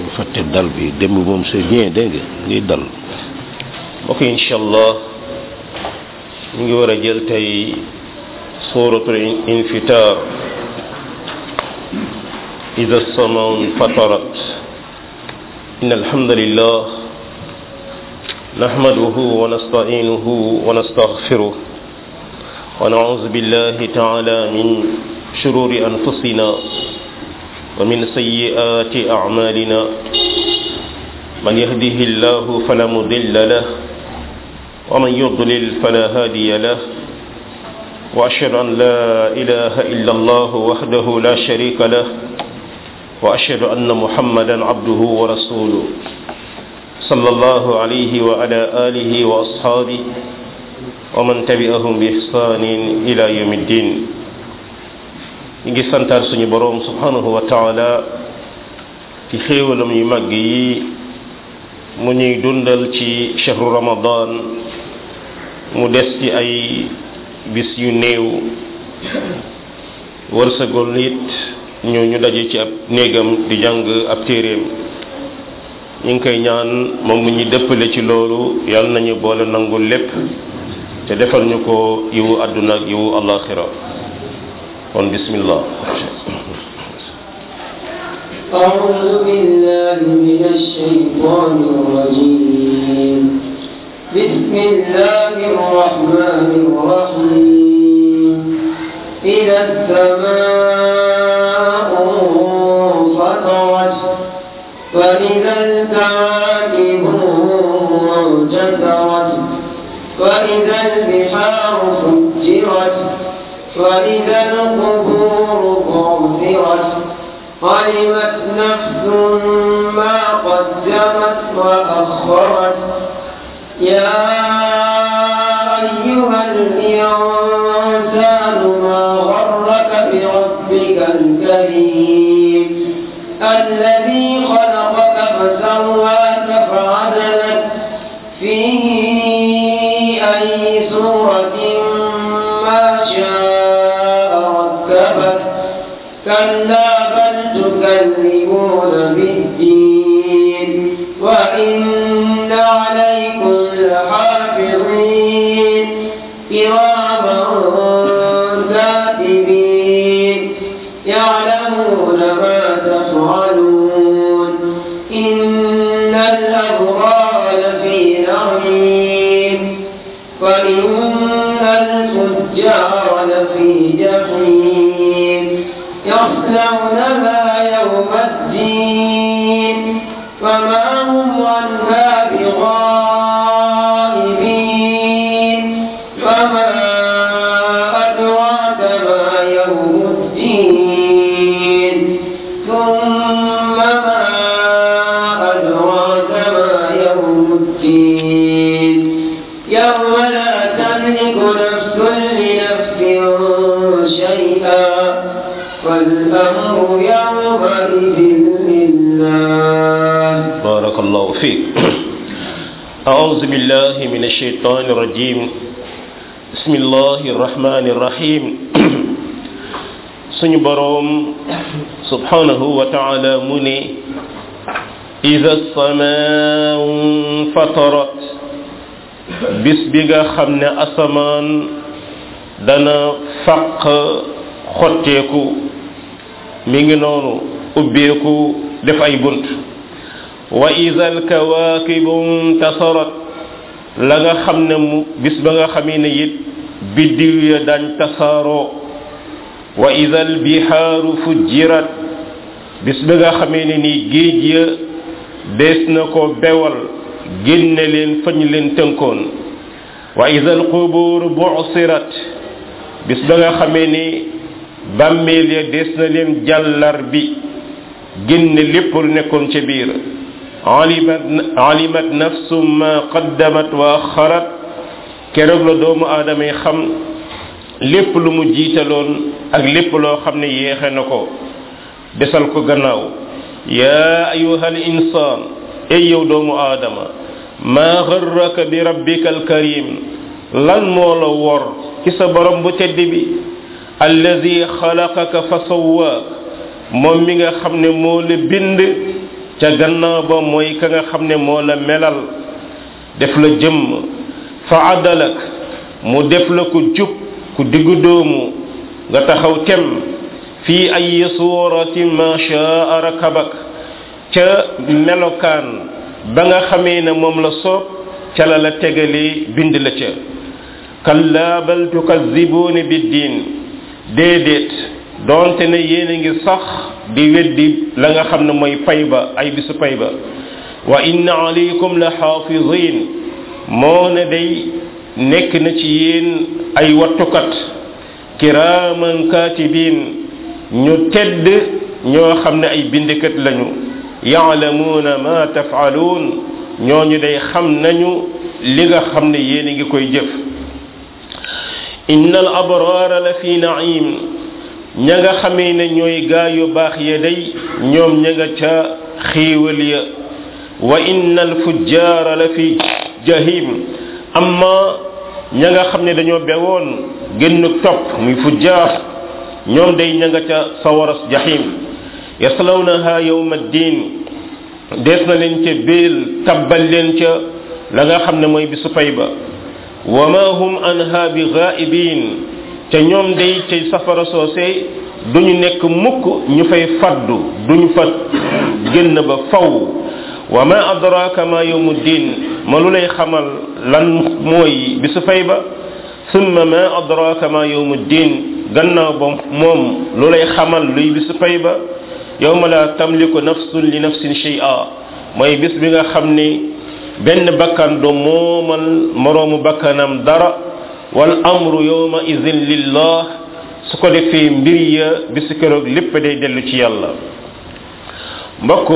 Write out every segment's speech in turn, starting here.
bu fàtte dal bi démb moom c'est bien dégg nga lii dal ok incha allah ñu ngi war a jël tey suratul infitar ida samaa fatarat in alhamdulillah نحمده ونستعينه ونستغفره ونعوذ بالله تعالى من شرور أنفسنا ومن سيئات أعمالنا من يهده الله فلا مضل له ومن يضلل فلا هادي له وأشهد أن لا إله إلا الله وحده لا شريك له وأشهد أن محمدا عبده ورسوله صلى الله عليه وعلى آله وأصحابه ومن تبعهم بإحسان إلى يوم الدين ngi santaar suñu boroom subhanahu wa taala ci xéewalam yu màgg yi mu ñuy dundal ci chahru ramadan mu des ci ay bis yu néew wërsëgol it ñu ñu daje ci ab néegam di jàng ab téeréem ñu ngi koy ñaan moom mu ñuy dëppale ci loolu yàlla nañu boole nangul lépp te defal ñu ko yiwu àdduna ak yiwu alaxira kon bismillah أعوذ بالله من الشيطان الرجيم بسم الله الرحمن الرحيم إذا السماء انفطرت وإذا الكواكب انجثرت وإذا البحار فجرت وإذا القبور بعثرت علمت نفس ما قدمت وأخرت يا أيها الإنسان ما غرك بربك الكريم الذي خلقك فسواك فعدلك في أي سورة ما شاء ركبك كلا بل تكذبون بالدين وإن عليكم لحافظين كراما كاتبين يعلمون ما تفعلون إن الأبرار لفي نعيم وإن الفجار لفي جحيم يصلونها يوم الدين وما هم عنها بغائبين وما أدراك ما يوم الدين ثم ما أدراك ما يوم الدين يوم لا تملك نفس لنفس شيئا والأمر يومئذ لله بارك الله فيك أعوذ بالله من الشيطان الرجيم بسم الله الرحمن الرحيم suñu boroom subhanahu wa taala mu ne ida samaa fatarat bis bi nga xam ne asamaan dana faq xotteeku mi ngi noonu ubbeeku def ay bunt wa ida alkawaakibu intasarat la nga xam ne mu bis ba nga xamee ne it biddiw ya dañ tasaaroo wa ida albihaaru fujjirat bis ba nga xamee ne nii géej ya dees na ko bewal génne leen fañ leen tënkoon wa ida alqubuur busirat bis ba nga xamee ni bàmmeel ya dees na leen jàllar bi génne lépp lu nekkoon ca biir alimat alimat nafsum ma qaddamat wa axarat keroog la doomu aadama yi xam lépp lu mu jiitaloon ak lépp loo xam ne yéexe na ko desal ko gannaaw yaa ayuha al insaan ey yow doomu aadama maa garraka bi rabbika alkarim lan moo la wor ci sa borom bu tedd bi alladi xalaqaka fa sawwaak moom mi nga xam ne moo la bind ca gannaaw ba mooy ka nga xam ne moo la melal def la jëmm fa adalak mu def la ku jub ku diggu doomu nga taxaw tem fii ay suurati ma shaa rakabak ca melokaan ba nga xamee ne moom la soob ca la la tegalee bind la ca kalla bal tukazibuuna biddin déedéet doonte ne yéen a ngi sax di weddi la nga xam ne mooy pay ba ay bisu pay ba wa inna alaykum la xaafizin moo ne day nekk na ci yéen ay wattukat kiraaman katibin ñu tedd ñoo xam ne ay bindikat lañu yaalamuuna ma tafaaluun ñooñu day xam nañu li nga xam ne yéen a ngi koy jëf inna al abraara la fi naim ña nga xamee ne ñooy gaa yu baax ya day ñoom ña nga ca xiiwal ya wa inna al fujjaara la fi jahim amma ña nga xam ne dañoo bewoon génn topp muy fujjaar ñoom day ña nga ca sawaras jahim yaslawnaha yawma ddin dees na leen ca béel tabbal leen ca la nga xam ne mooy bisu pay ba wa ma hum anha bi ghaibin ca ñoom day ca safara soose duñu nekk mukk ñu fay faddu duñu fa génn ba faw wa ma adraka ma yawmu ddin ma lu lay xamal lan mooy bisu fay ba summa ma adraka ma yawmu ddin gannaaw ba moom lu lay xamal luy bisu fay ba yawma la tamliku nafsun li nafsin shay'a mooy bis bi nga xam ni benn bakkan du moomal moroomu bakkanam dara wal amru yawma idhin lillah su ko defee mbir ya bisu keroog lépp day dellu ci yàlla mbokk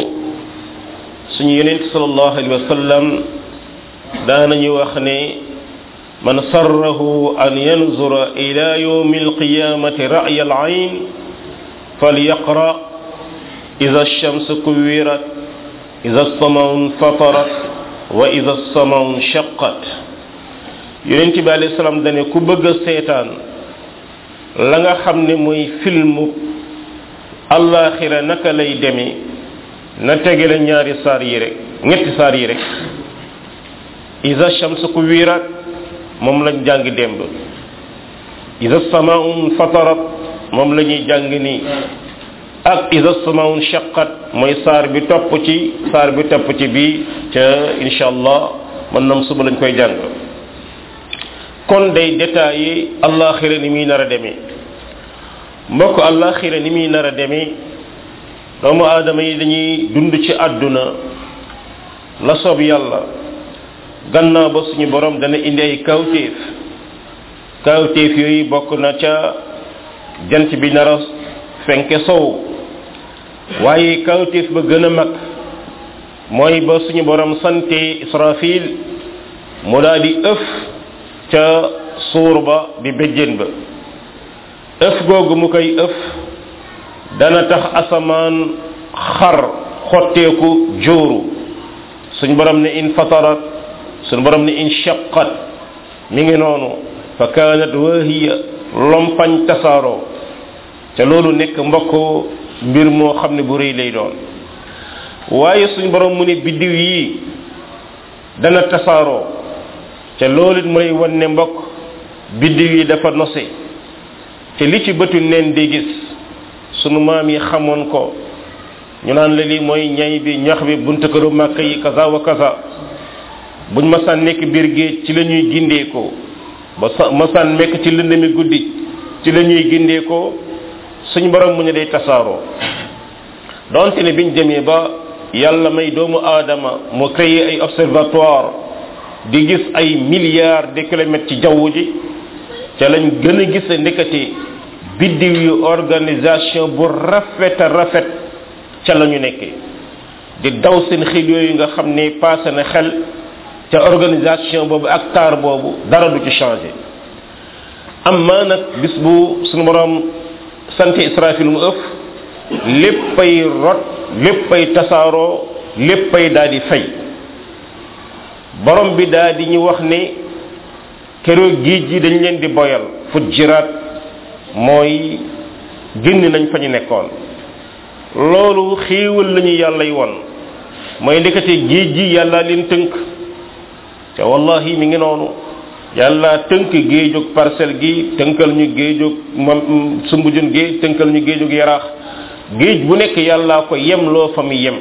suñu yonent sallallahu alayhi wa sallam daanañu wax ne man sarrahu an yanzura ila yawmi alqiyamati ra'ya al-ayn falyaqra idha ash-shamsu kuwirat idha as-sama'u fatarat wa idha as-sama'u shaqqat yonent bi alayhi salaam dane ku bëgg a seetaan la nga xam ne mooy filmu allaxira naka lay demee na tegale ñaari saar yi rek ñetti saar yi rek isa shamsu ku wiirat moom lañ jàng démb isa samaun fatarat moom la ñuy jàng nii ak isa samaun shaqat mooy saar bi topp ci saar bi topp ci bii ca insha allah mën nam suba lañ koy jàng kon day détaillé allaxira ni muy nar a demee mbokk allaxira ni muy nar a demee doomu aadama yi dañuy dund ci àdduna la soob yàlla gannaaw ba suñu borom dana indi ay kawtéef kawtéef yooyu bokk na ca jant bi nar a fenke sow waaye kawtéef ba gën a mag mooy ba suñu borom sante israfil mu daal di ëf ca suur ba di béjjén ba ëf googu mu koy ëf dana tax asamaan xar xotteeku jóoru suñ borom ne in fatarat suñ borom ne in shaqat mi ngi noonu fa kaanat wahiya lompañ tasaaroo ca loolu nekk mbokk mbir moo xam ne bu rëy lay doon waaye suñ borom mu ne biddiw yi dana tasaaroo ca loolu it mu lay wan ne mbokk biddiw yi dafa nose te li ci bëtu neen di gis sunu maam yi xamoon ko ñu naan la lii mooy ñay bi ñax bi buntu këru màkk yi kaza wa kaza buñ masaan nekk biir géej ci la ñuy gindeekoo ba sa masaan nekk ci lëndami guddi ci la ñuy gindeekoo suñ borom mu ne day tasaaroo donte ne biñ demee ba yàlla may doomu aadama mu créé ay observatoire di gis ay milliards de kilomètres ci jaww ji ca lañ gën a gis ndekati biddiw yu organisation bu rafet a rafet ca la ñu nekkee di daw seen xel yooyu nga xam ne passé na xel ca organisation boobu ak taar boobu dara du ci changé amma nag bis bu suñu borom sant israfil mu ëf léppay rot léppay tasaaroo léppay daal di fay borom bi daal di ñu wax ne keroog géej gi dañ leen di boyal fujjiraat mooy génn nañ fa ñu nekkoon loolu xéewal lañu yàllay won mooy ndekete géej gi yàlla leen tënk te wallahi mi ngi noonu yàlla tënk géejug parcelle gi tënkal ñu géejug mam sumbujun géej tënkal ñu géejug yaraax géej bu nekk yàllaa ko yem loo fa mu yem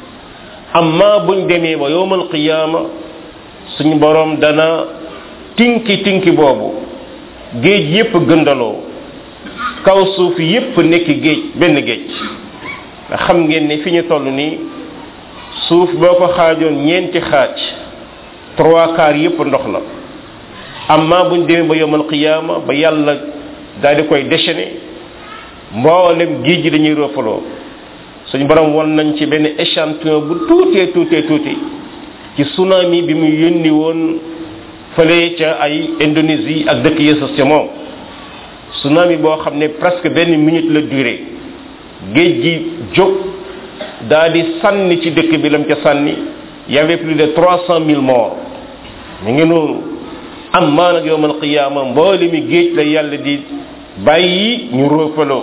amma buñ demee ba yowmal qiyaama suñu borom dana tinki tinki boobu géej yépp gëndaloo kaw suuf yépp nekk géej benn géej nga xam ngeen ne fi ñu toll nii suuf boo ko xaajoon ñeenti xaaj trois quarts yépp ndox la amma buñ demee ba yomal qiyaama ba yàlla daal di koy déchaîner mboolem géej gi dañuy roofaloo suñu borom won nañ ci benn échantillon bu tuutee tuutee tuuti ci tsunami bi mu yónni woon fële ca ay Indonésie ak dëkk yësas ca moom tsunami boo xam ne presque benn minute la durée géej gi jóg daa di sànni ci dëkk bi lam ca sànni y avait plus de trois cent mille morts mu ngi noonu am maa nag yowmal qiyaama mboole mi géej la yàlla di bàyyi ñu roofaloo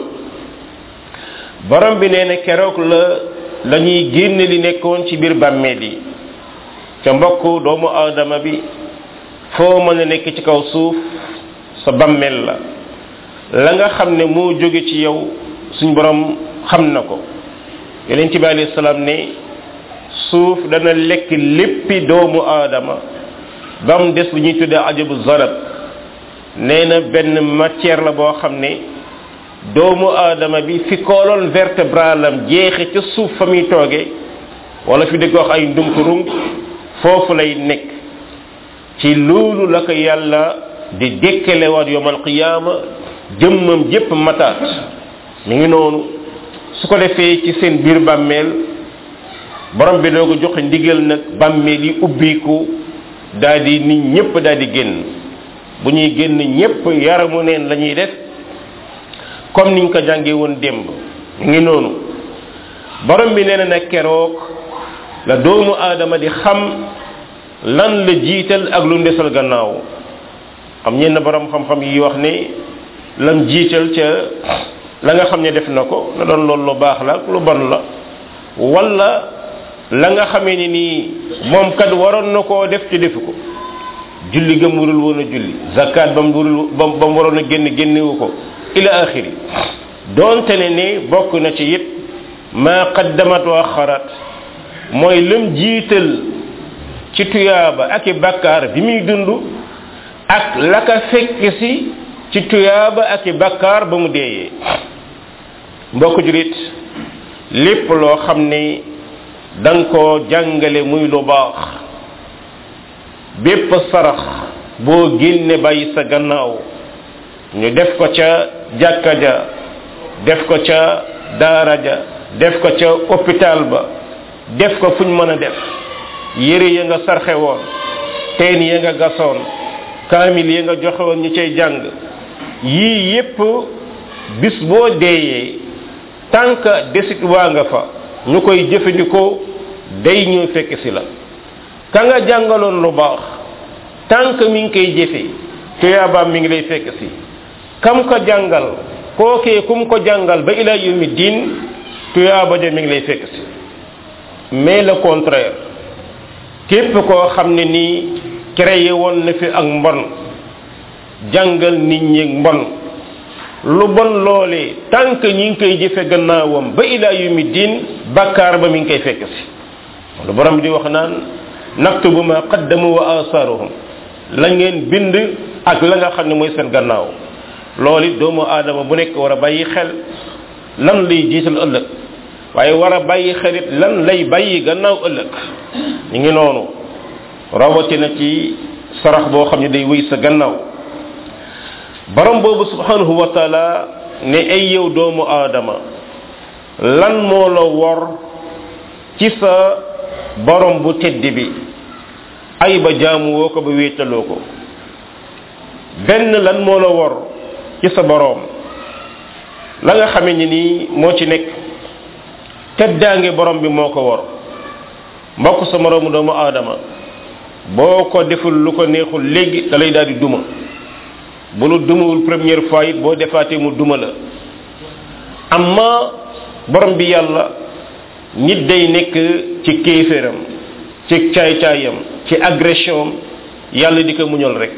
borom bi nee na keroog la la ñuy génne li nekkoon ci biir bàmmeel yi ca mbokk doomu aadama bi foo mën a nekk ci kaw suuf sa bàmmeel la la nga xam ne moo jóge ci yow suñ borom xam na ko yeneen ci bi alayhi salaam ne suuf dana lekk léppi doomu aadama ba mu des lu ñuy tuddee ajabu zarab nee na benn matière la boo xam ne doomu aadama bi fi kooloon vertébralam jeexe ca suuf fa muy tooge wala fi dëgg wax ay ndunkurung foofu lay nekk ci loolu la ko yàlla di dekkalewaat yowmal qiyaama jëmmam jépp mataat mi ngi noonu su ko defee ci seen biir bàmmeel borom bi doo ko joxe ndigal nag bàmmeel yi ubbiku daal di nit ñëpp daal di génn bu ñuy génn ñëpp yaramu neen la ñuy def comme niñ ko jàngee woon démb mi ngi noonu borom bi nee na nag keroog la doomu aadama di xam lan la jiital ak lu ndesal gannaaw am ñenn borom xam-xam yi wax ne lam jiital ca la nga xam ne def na ko na doon loolu lu baax la ak lu bon la wala la nga xamee ni nii moom kat waroon na koo def ci defu ko julli gëm warul woon a julli zakat ba mu warul ba mu waroon a génn génnewu ko ila axiri doonte ne ne bokk na ci it ma qaddamat wa axarat mooy lam jiital ci tuyaaba ak i bakkaar bi muy dund ak la ka fekk si ci tuyaaba ak i bakkaar ba mu deeyee mbokk julit lépp loo xam ne da nga koo jàngale muy lu baax bépp sarax boo génne bàyyi sa gannaaw ñu def ko ca jàkka ja def ko ca daara ja def ko ca hôpital ba def ko fuñ mën a def yére ya nga sarxe woon teen ya nga gasoon kaamil ya nga joxe woon ñu cay jàng yii yépp bis boo deeyee tànk desit waa nga fa ñu koy jëfandikoo day ñëw fekk si la ka nga jàngaloon lu baax tànk mi ngi koy jëfe tuyaabaam mi ngi lay fekk si kam ko jàngal kookee kum ko jàngal ba ila yawmi diin tuyaaba ja mi ngi lay fekk si mais le contraire képp koo xam ne nii créé woon na fi ak mbon jàngal nit ñi mbon lu bon loolee tant que ñi ngi koy jëfe gannaawam ba ila yawmi diin bakkaar ba mi ngi koy fekk si lu borom bi di wax naan naktubu ma qaddamu wa asaruhum la ngeen bind ak la nga xam ne mooy seen gannaaw loolu it doomu aadama bu nekk war a bàyyi xel lan lay jiital ëllëg waaye war a bàyyi xel it lan lay bàyyi gannaaw ëllëg ñu ngi noonu rawatina ci sarax boo xam ne day wéy sa gannaaw borom boobu subhanahu wa taala ne ay yow doomu aadama lan moo la wor ci sa borom bu tedd bi ay ba jaamu woo ko ba wéetaloo ko benn lan moo la wor ci sa borom la nga xamee ni nii moo ci nekk teddaange borom bi moo ko wor mbokk sa moroomu doomu aadama boo ko deful lu ko neexul léegi da lay daal di duma bu lu dumawul première fois it boo defaatee mu duma la amma borom bi yàlla nit day nekk ci kéeféram ci caay-caayam ci agression yàlla di ko muñal rek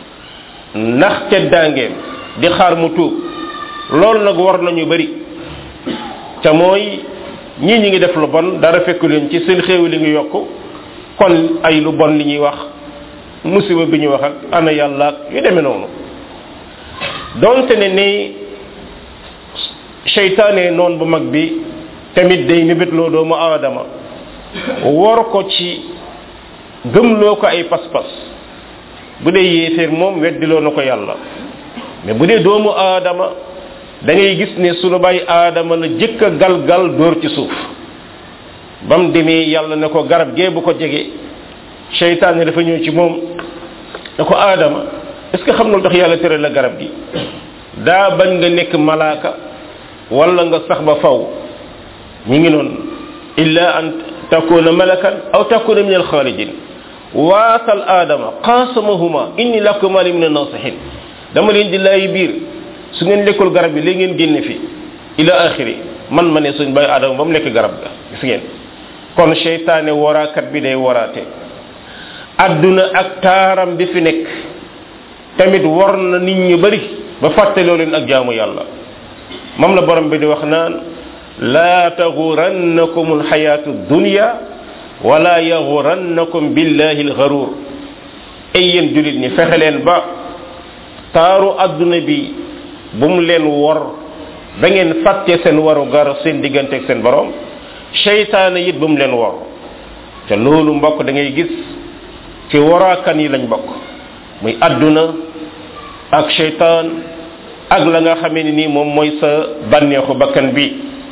ndax te daangeem di xaar mu tuub loolu nag war nañu bari ca mooy ñii ñi ngi def lu bon dara fekku leen ci seen xéew li ngi yokk kon ay lu bon li ñuy wax musiba bi ñuy wax ak ana yàlla ak yu demee noonu donte ne ni seytaane noon bu mag bi tamit day mébétloo doomu aadama war ko ci gëmloo ko ay pas-pas bu dee yéeféer moom weddiloo na ko yàlla mais bu dee doomu aadama da ngay gis ne sunu bay aadama la jëkk a gal-gal dóor ci suuf ba mu demee yàlla ne ko garab gee bu ko jege seytaane dafa ñëw ci moom ne ko aadama est ce que xam na lu tax yàlla tere la garab gi daa bañ nga nekk malaaka wala nga sax ba faw ñi ngi noonu illa an takuna malakan aw takuna min alxaalidin waatal aadama qaasamahuma inni lakuma li min annasihin dama leen di laay biir su ngeen lekkul garab bi léegi ngeen génne fi ila axiri man ma ne suñ bay aadama ba mu lekk garab ga gis ngeen kon seytaane waraakat bi day waraate adduna ak taaram bi fi nekk tamit war na nit ñu bari ba fàttaloo leen ak jaamu yàlla moom la borom bi di wax naan laa taxurannakum alxayaatu dunya wala yaxurannakum billahi alxaruur ay yéen julit ñi fexe leen ba taaru adduna bi bu mu leen wor ba ngeen fàtte seen waru gar seen diggante ak seen borom seytaane it bu mu leen wor te loolu mbokk da ngay gis ci waraakan yi lañ bokk muy adduna ak seytaan ak la nga xamee ni nii moom mooy sa bànneexu bakkan bi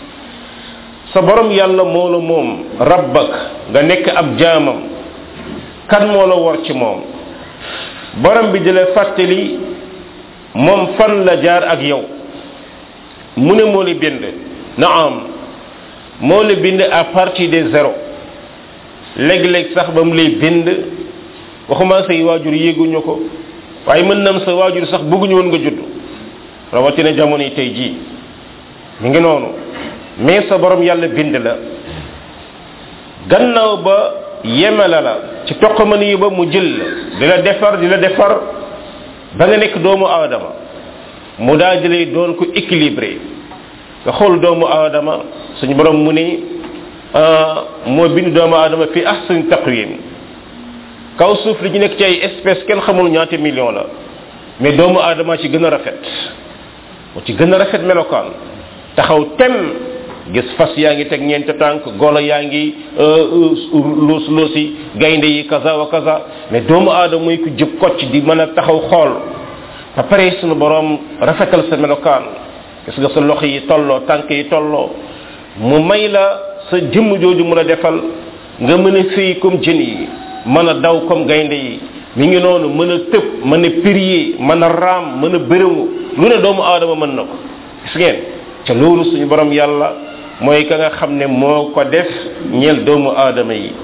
sa borom yàlla moo la moom rabbak nga nekk ab jaamam kan moo la war ci moom borom bi di la fàttali moom fan la jaar ak yow mu ne moo la bind naam moo la bind à partir de zéro léeg-léeg sax ba mu lay bind waxuma say waajur yéeguñu ko waaye mën nam sa waajur sax bëgguñu woon nga judd rawatina jamono yi tey jii mi ngi noonu mais sa borom yàlla bind la gannaaw ba yemela la ci toqamani yi ba mu jël la di la defar di la defar ba nga nekk doomu aadama mu daal di lay doon ko équilibré nga xool doomu aadama suñu borom mu ni moo bind doomu aadama fi ahsani taqwim kaw suuf li ñu nekk ci ay espèce kenn xamul ñaata million la mais doomu aadama ci gën a rafet moo ci gën a rafet melokaan taxaw tem gis fas yaa ngi teg ñeent tànk golo yaa ngi luus luusi gaynde yi kaza wa kaza mais doomu aadama muy ku jub kocc di mën a taxaw xool ba pare sunu borom rafetal sa melokaan gis nga sa loxo yi tolloo tànk yi tolloo mu may la sa jëmm jooju mu la defal nga mën a fii comme jën yi mën a daw comme gaynde yi mi ngi noonu mën a tëb mën a pirier mën a raam mën a bërëmu lu ne doomu aadama mën na ko gis ngeen ca loolu suñu borom yàlla mooy ka nga xam ne moo ko def ñeel doomu aadama yi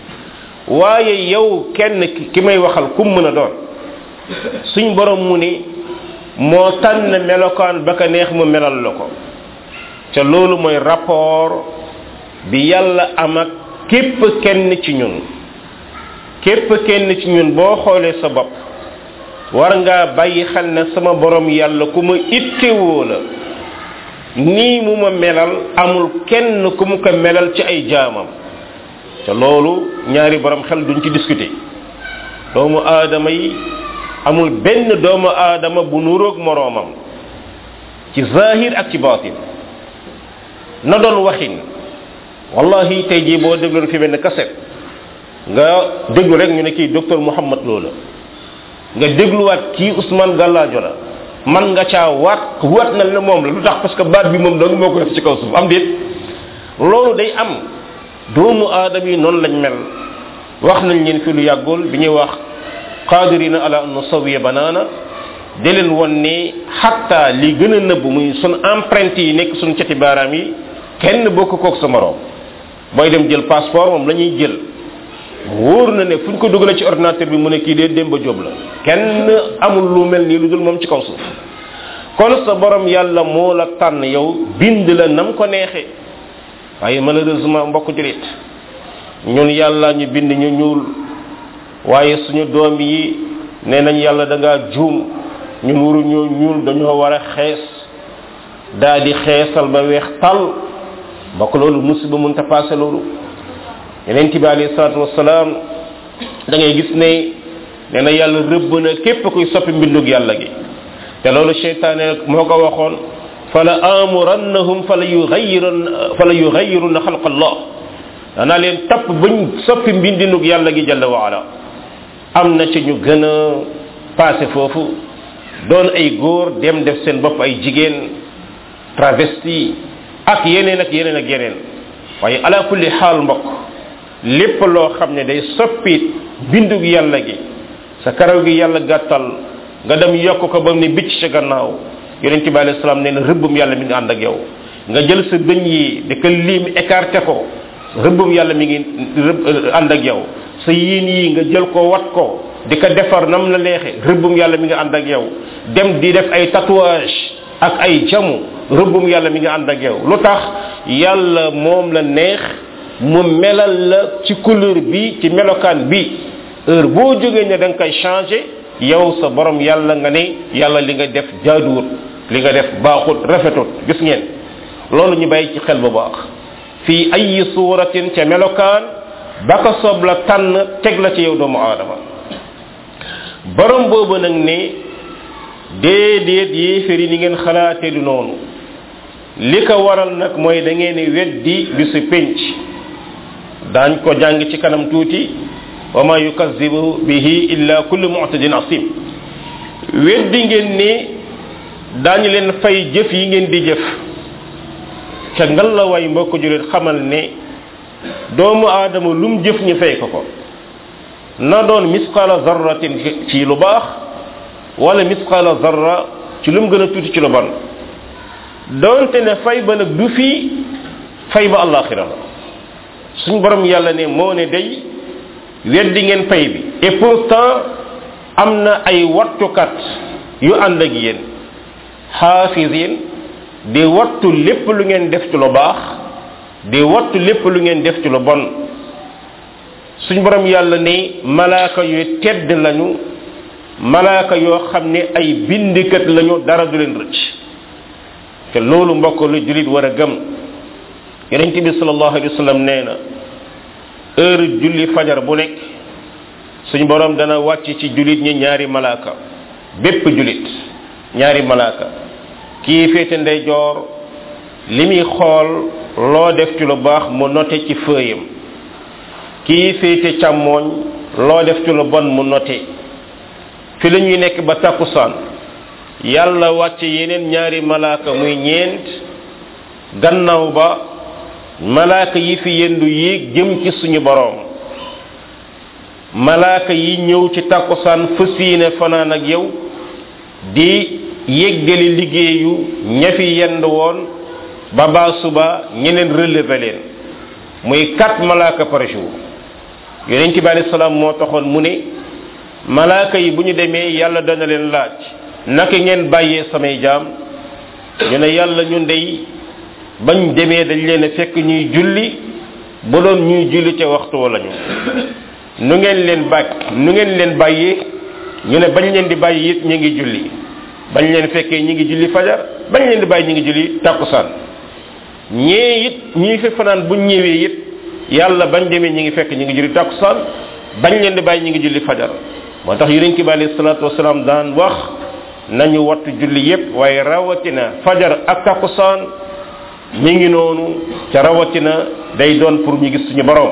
waaye yow kenn ki may waxal kum mën a doon suñ borom mu ni moo tànn melokaan ba ka neex mu melal la ko ca loolu mooy rapport bi yàlla am ak képp kenn ci ñun képp kenn ci ñun boo xoolee sa bopp war ngaa bàyyi xel ne sama borom yàlla ku ma ittewoo la nii mu ma melal amul kenn ku mu ko melal ci ay jaamam te loolu ñaari borom xel duñ ci discuter doomu aadama yi amul benn doomu aadama bu nuroog moroomam ci zahir ak ci batin na doon waxin wallahi tey jii boo dégloon fi benn kaset nga déglu rek ñu ne kii docteur Mouhamad loola nga dégluwaat kii Ousmane Gallaajo la man nga caa waat waat na ne moom la lu tax parce que baat bi moom dong moo ko def ci kaw suuf am déet loolu day am doomu aadama yi noonu lañ mel wax nañ leen fi lu yàggul bi ñuy wax qadirina ala an nusawiya banana de leen won ne xatta li gën a nëbb muy sun empreinte yi nekk sun cati baaraam yi kenn bokk kook sa morom booy dem jël passeport moom la ñuy jël wóor na ne fu ñu ko dugalee ci ordinateur bi mu ne kii dee Demba Jóob la kenn amul lu mel nii lu dul moom ci kaw suuf kon sa borom yàlla moo la tànn yow bind la nam ko neexe waaye malheureusement mbokk julit ñun yàlla ñu bind ñu ñuul waaye suñu doom yi nee nañ yàlla da ngaa juum ñun waruñoo ñuul dañoo war a xees daa di xeesal ba weex tal mbokk loolu musiba mënta passé loolu yeneen bi alayhi salaatu wasalaam da ngay gis ne nee na yàlla rëbb na képp kuy soppi mbindug yàlla gi te loolu cheytaane moo ko waxoon fala amurannahum fala yughayirun fala yughayiruna xalqa allah danaa leen tapp bañ soppi mbindinug yàlla gi jalla wa ala am na ci ñu gën a passé foofu doon ay góor dem def seen bopp ay jigéen travesti ak yeneen ak yeneen ak yeneen waaye ala kulli xaal mbokk lépp loo xam ne day soppi bindug yàlla gi sa karaw gi yàlla gàttal nga dem yokk ko ba mu ne bicc ca gannaaw yonente bi alayhi salaam nee na rëbbum yàlla mi ngi ànd ak yow nga jël sa bëñ yi di ko liim écarté ko rëbbum yàlla mi ngi ànd ak yow sa yiin yi nga jël ko wat ko di ko defar nam la leexe rëbbum yàlla mi ngi ànd ak yow dem di def ay tatouage ak ay jamu rëbbum yàlla mi ngi ànd ak yow lu tax yàlla moom la neex mu melal la ci couleur bi ci melokaan bi heure boo jógee ne da nga koy changé yow sa borom yàlla nga ne yàlla li nga def jaaduwut li nga def baaxut rafetut gis ngeen loolu ñu bàyyi ci xel bu baax fii ay suuratin ca melokaan ba ko soob la tànn teg la ci yow doomu aadama borom boobu nag ne déedéet yéeféer yi ni ngeen xalaatee du noonu li ko waral nag mooy da ngeen di weddi bisu pénc daañ ko jàng ci kanam tuuti wa ma yukazibu bihi illa kullu mu'tadin asim weddi ngeen ni daañu leen fay jëf yi ngeen di jëf ca ngal la way mbokk julit xamal ne doomu aadama lum jëf ñu fay ko ko na doon misqala zarratin ci lu baax wala misqala zarra ci lum gën a tuuti ci lu bon doonte ne fay ba nag du fii fay ba allaxira la suñ borom yàlla ne moo ne day weddi ngeen fay bi et pourtant am na ay wattukat yu ànd ak yéen xaafisin di wattu lépp lu ngeen def ci lu baax di wattu lépp lu ngeen def ci lu bon suñ borom yàlla ne malaaka yu tedd lañu malaaka yoo xam ne ay bindikat lañu dara du leen rëcc te loolu mbokk lu julit war a gëm yonente bi sallallahu alayhi wa sallam nee na heure julli fajar bu nekk suñ borom dana wàcc ci julit ñi ñaari malaaka bépp julit ñaari malaaka kii féete ndeyjoor li muy xool loo def ci lu baax mu noté ci fëyam kii féete càmmooñ loo def ci lu bon mu noté fi la ñuy nekk ba takkusaan yàlla wàcc yeneen ñaari malaaka muy ñeent gannaaw ba malaaka yi fi yendu yéeg jëm ci suñu boroom malaaka yi ñëw ci takkusaan fas yéene fanaan ak yow di yéggali liggéeyu ña fi yend woon ba baa suba ñeneen relever leen muy quatre malaaka par jour yonent bi alayhi salaam moo taxoon mu ne malaaka yi bu ñu demee yàlla dana leen laaj naka ngeen bàyyee samay jaam ñu ne yàlla ñu ndey bañ demee dañ leen a fekk ñuy julli bu doon ñuy julli ca waxtu wala ñu nu ngeen leen bàyyi nu ngeen leen bàyyee ñu ne bañ leen di bàyyi it ñu ngi julli bañ leen fekkee ñi ngi julli fajar bañ leen di bàyyi ñi ngi julli takkusaan ñee it ñii fi fanaan buñ ñëwee it yàlla bañ demee ñi ngi fekk ñi ngi julli takkusaan bañ leen di bàyyi ñi ngi julli fajar moo tax yonent bi alayhi salaatu wasalaam daan wax nañu wattu julli yépp waaye rawatina fajar ak takkusaan mi ngi noonu ca rawatina day doon pour ñu gis suñu borom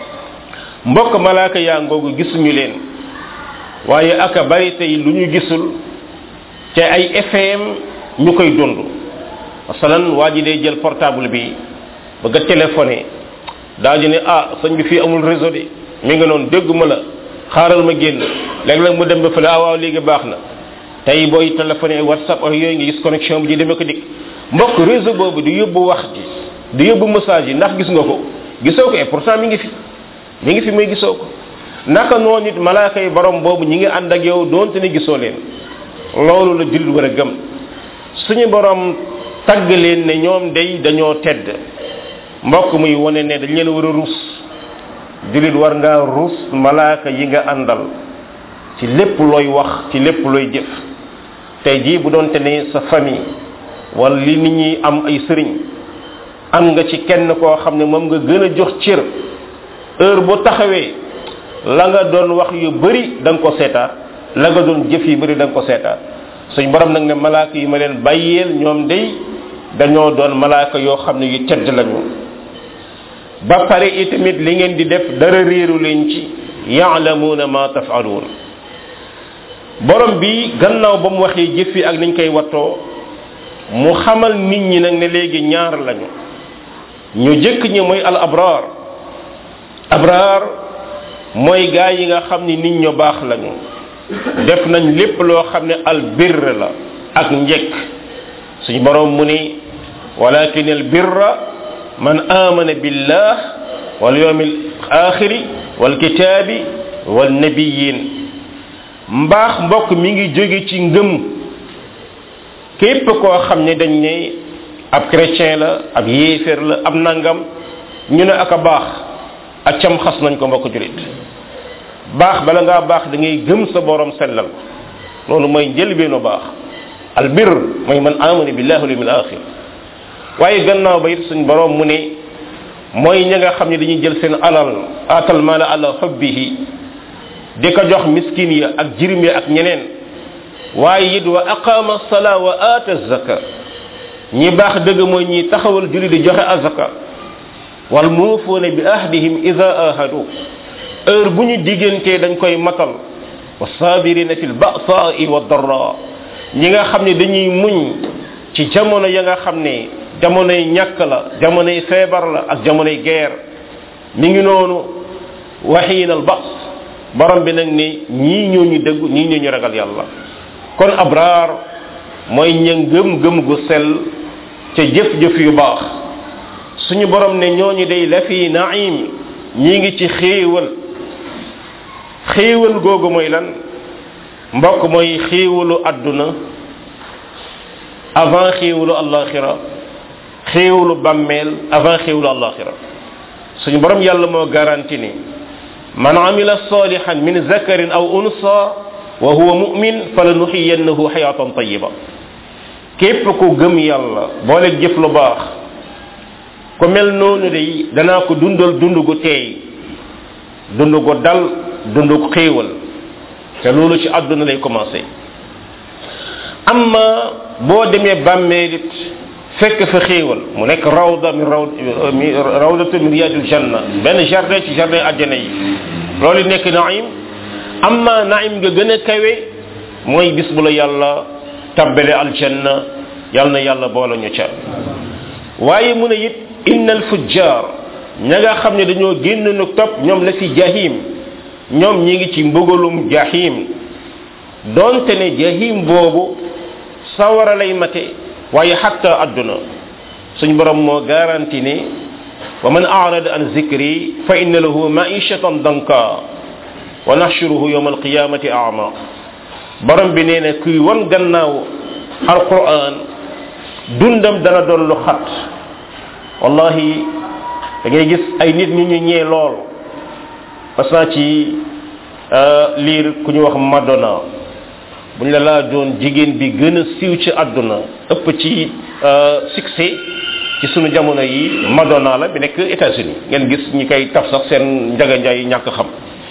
mbokk malaaka yaa ngoogu gisuñu leen waaye aka bari tey lu ñu gisul te ay fm ñu koy dund masalan waa ji day jël portable bi bëgg a téléphoné daa ji ne ah sëñ bi fii amul réseau de mi ngi noonu dégguma la xaaral ma génn léeg-léeg mu dem ba fële ah waaw léegi baax na tey booy téléphoné whatsapp ak yooyu nga gis connexion bi di demee ko dikk mbokk réseau boobu di yóbbu wax ji di yóbbu message yi ndax gis nga ko gisoo ko et pourtant mi ngi fi mi ngi fi may gisoo ko naka noonu nit malaaka yi borom boobu ñi ngi ànd ak yow doonte ne gisoo leen loolu la jullit war a gëm suñu borom tagg leen ne ñoom day dañoo tedd mbokk muy wane ne dañ leen war a rus julit war ngaa rus malaaka yi nga àndal ci lépp looy wax ci lépp looy jëf tey jii bu doonte ne sa famille wala li nit ñi am ay sëriñ am nga ci kenn koo xam ne moom nga gën a jox cër heure bu taxawee la nga doon wax yu bari da nga ko seetaat la nga doon jëf yu bari da nga ko seetaat suñ borom nag ne malaaka yi ma leen bàyyeel ñoom day dañoo doon malaaka yoo xam ne yu tedd lañu ba pare itamit li ngeen di def dara réeru leen ci yaalamuuna ma tafaluun borom bi gannaaw ba mu waxee jëf yi ak niñ koy wattoo mu xamal nit ñi nag ne léegi ñaar lañu ñu jëkk ñi mooy al abraar abraar mooy gaa yi nga xam ni nit ñu baax lañu def nañ lépp loo xam ne al birr la ak njëkk suñu borom mu ni walakin al birra man amana billah wal yawm al akhir wal kitabi wal nabiyyin mbaax mbokk mi ngi jóge ci ngëm képp koo xam ne dañ ne ab chrétien la ab yéeféer la ab nangam ñu ne ak a baax ak cam xas nañ ko mbokk julit baax bala ngaa baax da ngay gëm sa borom sellal ko loolu mooy njëlbeenu baax albir mooy man amana billahi wal yawmil akhir waaye gannaaw ba it suñ borom mu ne mooy ña nga xam ne dañuy jël seen alal atal mala ala hubbihi di ko jox miskin ya ak jirim ya ak ñeneen waaye it wa aqama sala wa ata zaka ñi baax dëgg mooy ñi taxawal julli di joxe azaka wal muufuuna bi ahdihim ida ahadu heure bu ñu diggantee dañ koy matal wa sabirina fi lbasaai wa darra ñi nga xam ne dañuy muñ ci jamono ya nga xam ne jamonoy ñàkk la jamonoy feebar la ak jamonoy guerre mi ngi noonu waxiin al bas borom bi nag ne ñii ñoo ñu dëgg ñii ñoo ñu ragal yàlla kon abraar mooy ña gëm gëm gu sell ca jëf-jëf yu baax suñu borom ne ñooñu day la fi naim ñi ngi ci xéewal xéewal googu mooy lan mbokk mooy xéewalu àdduna avant xéewalu allaxira xéewalu bàmmeel avant xéewalu allaxira suñu borom yàlla moo garanti ni man amila salihan min zakarin aw unsa wa huwa mu'min falanuxiyannahu xayatan tayiba képp ku gëm yàlla boole jëf lu baax ku mel noonu day danaa ko dundal dund gu teey dund gu dal dund gu xéewal te loolu ci àdduna lay commencé amma boo demee bàmmeelit fekk fa xéewal mu nekk rawda min raw rawdatu min riyadil janna benn jardin ci jardin àjjana yi loolu nekk naim amma naim nga gën a kawe mooy bis bu la yàlla tabbale aljanna yàlla na yàlla boole ñu ca waaye mu ne it inna alfujjar ña nga xam ne dañoo génn nu topp ñoom la fi jahim ñoom ñi ngi ci mbugalum jahim donte ne jahim boobu sawara lay mate waaye xatta adduna suñ borom moo garanti ne wa man arada an zikri fa inna lahu maishatan danka wa nahshuruhu yawma alqiyamati ama borom bi nee na kuy wan gannaaw alquran dundam dana doon lu xat wallahi da ngay gis ay nit ñu ñu ñee lool parce que ci liir ku ñu wax madonna buñ la laa doon jigéen bi gën a siiw ci àdduna ëpp ci succès ci sunu jamono yi madonna la bi nekk états-unis ngeen gis ñi koy taf sax seen njaga njaay ñàkk xam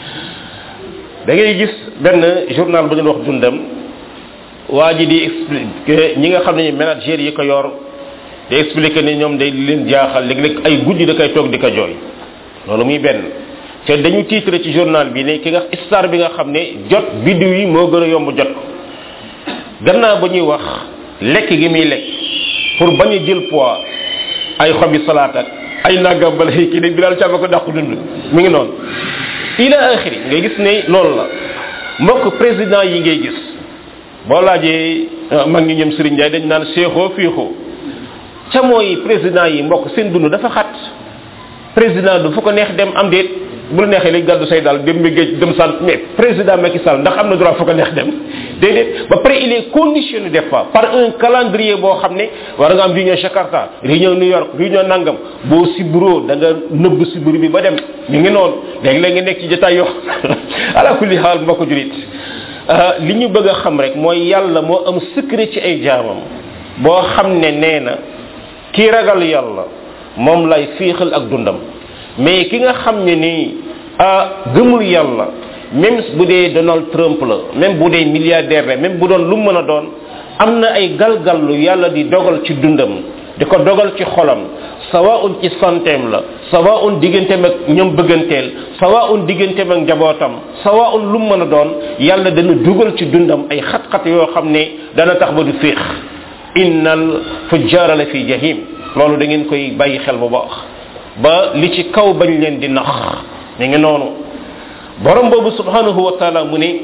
da ngay gis benn journal bu ñu wax dundam waa ji di expliquer ñi nga xam ne manager yi ko yor di expliquer ne ñoom day leen jaaxal léeg-léeg ay guddi da koy toog di ko jooy loolu muy benn te dañu titre ci journal bi ne ki nga star bi nga xam ne jot biddiw yi moo gën a yomb jot gannaaw ba ñuy wax lekk gi muy lekk pour bañ a jël poids ay xobi salaat ak ay nagam bala kii ne bi daal càmba ko dàqu dund mi ngi noonu ila axiri ngay gis ne loolu la mbokk président yi ngay gis boo laajee mag ñi ñoom Serigne Ndiaye dañ naan seexoo fiixoo ca mooy président yi mbokk seen dund dafa xat président du fu ko neex dem am déet bu la neexee léegi gàddu say daal dem mi géej dem sant mais président Macky Sall ndax am na droit fu ko neex dem déedéet ba pare il est conditionné des fois par un calendrier boo xam ne war nga am réunion Jakarta réunion New York réunion nangam boo sibro da nga nëbb sibru bi ba dem ñu ngi noonu léegi-léeg nga nekk ci jotaay yoo ala kulli xaal mbokk julit li ñu bëgg a xam rek mooy yàlla moo am secret ci ay jaamam boo xam ne nee na kii ragal yàlla moom lay fiixal ak dundam mais ki nga xam ne nii ah gëmul yàlla même bu dee Donald Trump la même bu dee milliardaire la même bu doon lu mën a doon am na ay galgallu yàlla di dogal ci dundam di ko dogal ci xolam sawaun ci santeem la sawaun digganteem ak ñoom bëgganteel sawaun digganteem ak njabootam sawaun lu mën a doon yàlla dana dugal ci dundam ay xat-xat yoo xam ne dana tax ba du féex innal fujjaara la fi jahim loolu da ngeen koy bàyyi xel bu baax ba li ci kaw bañ leen di nax mi ngi noonu borom boobu subhanahu wa taala mu ne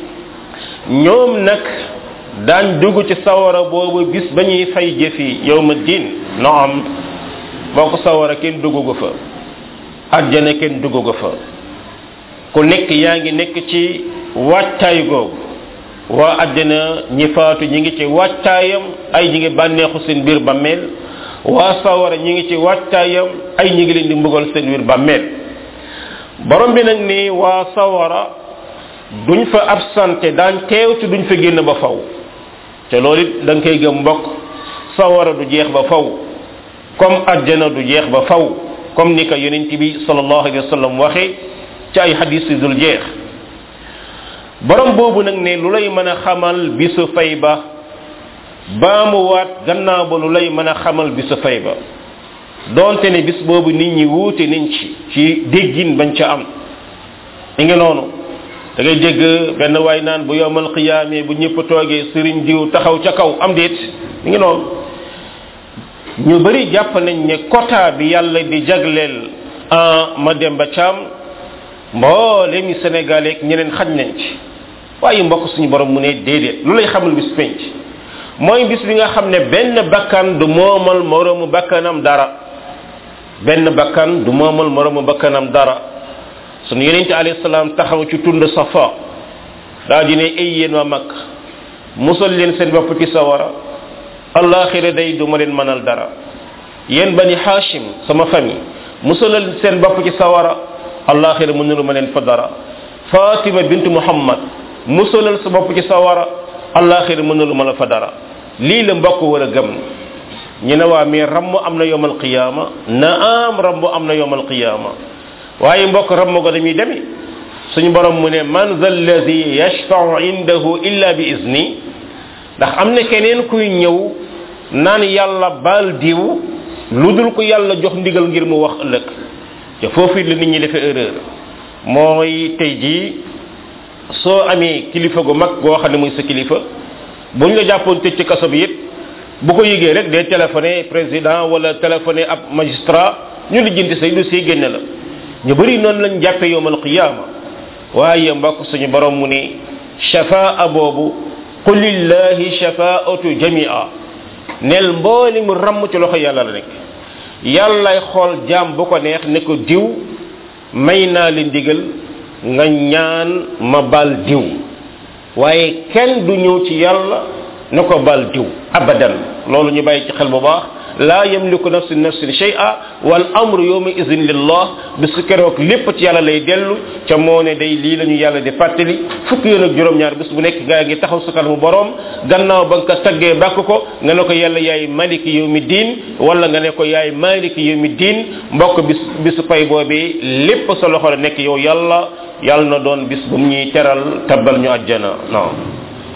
ñoom nag daañ dugg ci sawara boobu bis ba ñuy fay jëfi yowma din naam boo ko sawara kenn dugg ko fa àjjana kenn dugg ko fa ku nekk yaa ngi nekk ci wàccaay googu waa àjjana ñi faatu ñi ngi ci wàccaayam ay ñi ngi bànneexu seen biir bàmmeel waa sawara ñi ngi ci wàccaayam ay ñi ngi leen di mbugal seen biir bàmmeel borom bi nag ni waa sawara duñ fa absenté daañ teew ci duñ fa génn ba faw te loolu it da nga koy gëm mbokk sawara du jeex ba faw comme àjjana du jeex ba faw comme ni ko yonent bi sallallahu alayhi wa sallam waxe ci ay hadis yu dul jeex borom boobu nag ne lu lay mën a xamal bisu fay ba baamuwaat gannaaw ba lu lay mën a xamal bisu fay ba donte ne bis boobu nit ñi wuute nañ ci ci déggin bañ ca am mi ngi noonu da ngay dégg benn waay naan bu yowmal qiyaamee bu ñëpp toogee sëriñ diw taxaw ca kaw am déet mi ngi noonu ñu bari jàpp nañ ne quota bi yàlla di jagleel en ma dem ba caam mboole mi sénégalais ak ñeneen xaj nañ ci waaye mbokk suñu borom mu ne déedéet lu lay xamul bis penc mooy bis bi nga xam ne benn bakkan du moomal moroomu bakkanam dara benn bakkan du moomal moroomu bakkanam dara sunu yenente alayhi salaam taxaw ci tund safa daa di ne ay yéen waa mag musal leen seen bopp ci sawara allaxira day du ma leen mënal dara yéen bani hashim sama famille musalal seen bopp ci sawara allaxira mënulu ma leen fa dara fatima bint muhammad musalal sa bopp ci sawara allaxira mënulu ma la fa dara lii la mbokk war a gëm ñu ne waa mais ramm am na yowmal qiyaama na am ramm am na yowmal qiyaama waaye mbokk ramm go dañuy demee suñu borom mu ne man za alladi yashfau indahu illa bi izni ndax am na keneen kuy ñëw naan yàlla baal diw lu dul ko yàlla jox ndigal ngir mu wax ëllëg te foofu la nit ñi defee erreur mooy tey jii soo amee kilifa gu mag goo xam ne muy sa kilifa bu ñu la jàppoon tëj ci kaso bi it bu ko yëgee rek day téléphoné président wala téléphoné ab magistrat ñu lijjanti say dossier génne la ñu bëri noonu lañ jàppee yowmal qiyaama waaye mbokk suñu borom mu ne shafaa boobu qul lillahi shafaatu jamia nel mbooli mu ramm ci loxo yàlla la nekk yàllay xool jaam bu ko neex ne ko diw may naa li ndigal nga ñaan ma bal diw waaye kenn du ñëw ci yàlla ne ko bal diw abadan loolu ñu bàyyi ci xel bu baax la yamliku nafsin nafsin shay'a wal amru yawma idhin lillah bisu keroog lépp ci yàlla lay dellu ca moo ne day lii la ñu yàlla di fàttali fukki yoon ak juróom-ñaar bis bu nekk gaa ngi taxaw sa kanamu borom gannaaw ba nga ko taggee bàkk ko nga ne ko yàlla yaay maliki yawmi diin wala nga ne ko yaay maliki yawmi diin mbokk bis bisu pay boobee lépp sa loxo la nekk yow yàlla yàlla na doon bis bu ñuy teral tabbal ñu àjjana non